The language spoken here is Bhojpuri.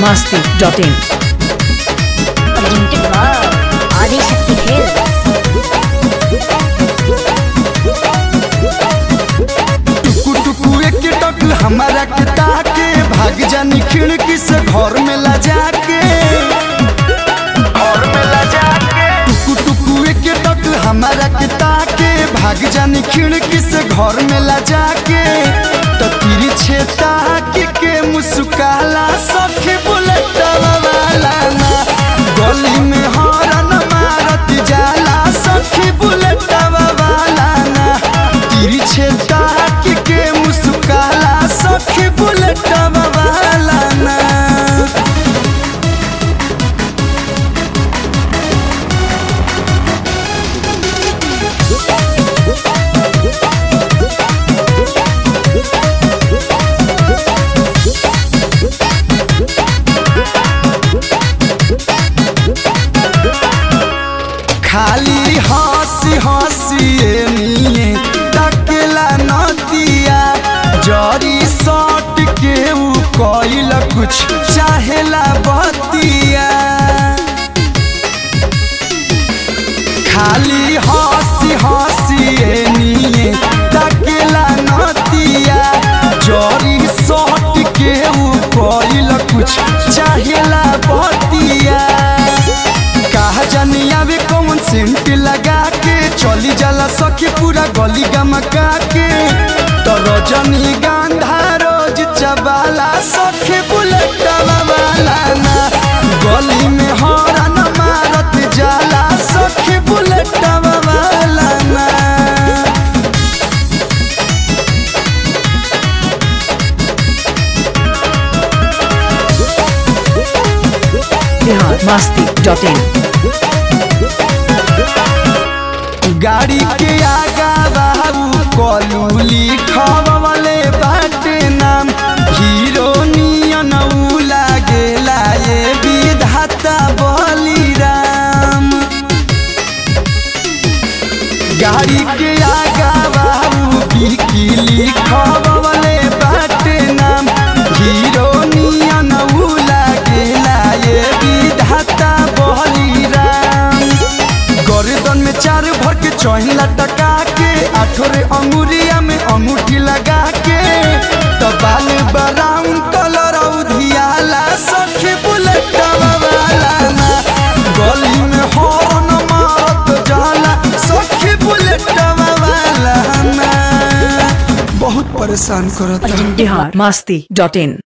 masti.in presented by Adishakti Films. टुकु टुकु एक टक हमारा के ताके भाग जानी खिड़की से घर में ला जाके घर में ला जाके टुकु टुकु एक टक हमारा के ताके भाग जानी खिड़की से घर में ला जाके तो तिरी छेता के के मुस्काला सखी बुलेट वाला ना गली में हॉर्न मारत जाला सखी बुलेट वाला ना तिरी छेता के के मुस्काला सखी बुलेट वाला ना खाली हंसी हंसी निये तकेला नदिया जरी सट के ऊ कइल कुछ चाहेला बतिया खाली हंसी हंसी निये तकेला नदिया जरी सट के ऊ कइल कुछ चाहेला बतिया कहा जानी आवे कौन सेंट लगा के चली जाला सखी पूरा गली गमका के तो रजनी गांधा रोज चबाला सखी बुलेट वाला ना गली में हॉर्न मारत जाला सखी बुलेट वाला ना Bihar masti.in गाड़ी के आगा बाबू कलू लिखवले बाटे नाम हीरो नियन ऊ लागेला ये विधाता बलिराम गाड़ी के आगा बाबू की लिखवले बाटे नाम हीरो नियन ऊ लागेला ये विधाता बलिराम गर्दन में चार भर के चौही लटका के आठोरे अंगुरिया में अंगूठी लगा के तो बाल ब्राउन कलर उधियाला सखी बुलेट वाला ना गली में हॉर्न मारत जाला सखी बुलेट वाला ना बहुत परेशान करता Bihar masti.in